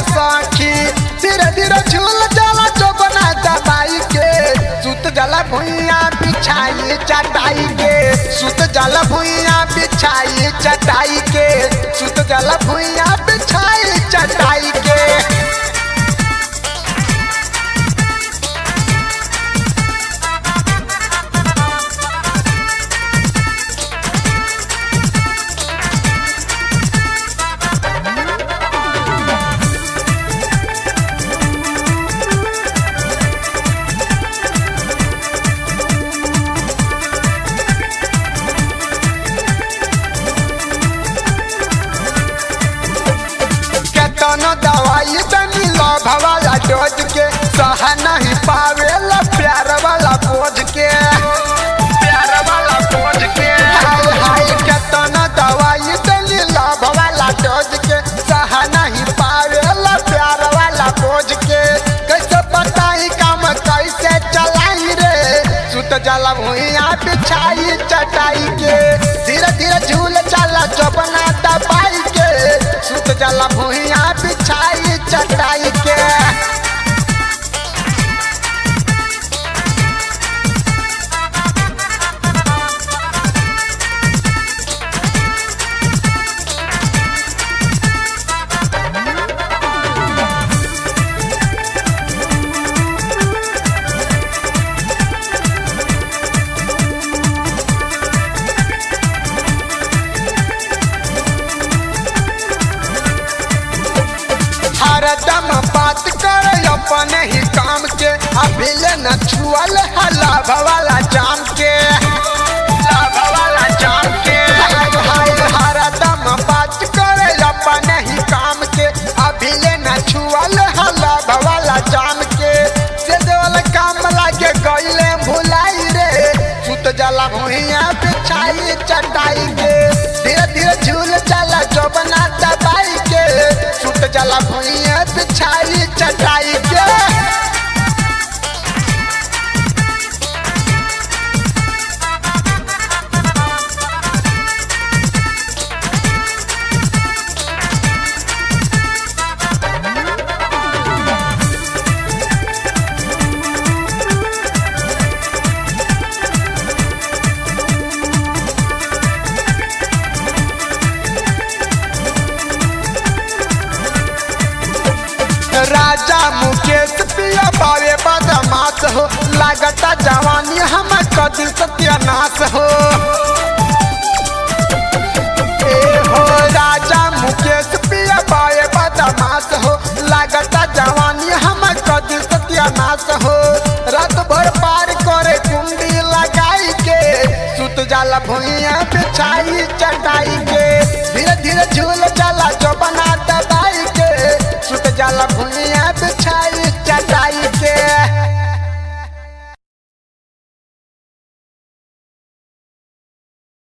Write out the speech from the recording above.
सखी धीरे धीरे झूल जाला चौबना दबाई के सुत जाला भुइया बिछाई चटाई के सुत जाला भुइया बिछाई चटाई के सुत जाला भुइया बिछाई चटाई के केतनो दवाई तनी लभ वाला डोज के सह नहीं पावेला प्यार वाला बोझ के प्यार वाला बोझ के हाय हाय केतनो दवाई तनी लभ वाला डोज के सह नहीं पावेला प्यार वाला बोझ के कैसे बताई काम कैसे चलाई रे सुत जला भुइया बिछाई चटाई के धीरे धीरे झूल चला चौबना दबाई के सुत जला भुइया बिछाई चटाई के हरदम बात कर अपने ही काम के अभी ले न छुअल है लाभ वाला जाम के लाभ वाला जाम के हाय हाय हरदम बात कर अपने ही काम के अभी ले न छुअल है लाभ वाला जाम के से देवल काम लागे गईले भुलाई रे सुत जला भुइया बिछाई चटाई के धीरे धीरे झूल चला चौबना दबाई के सुत जला भुइया बिछाई चटाई के राजा मुकेश पिया बावे बदमाश हो लागता जवानी हम कदी सत्यानाश हो ए हो राजा मुकेश पिया बावे बदमाश हो लागता जवानी हम कदी सत्यानाश हो रात भर पार करे कुंडी लगाई के सुत जाला भुइया बिछाई चटाई के धीरे धीरे झूल जाला जो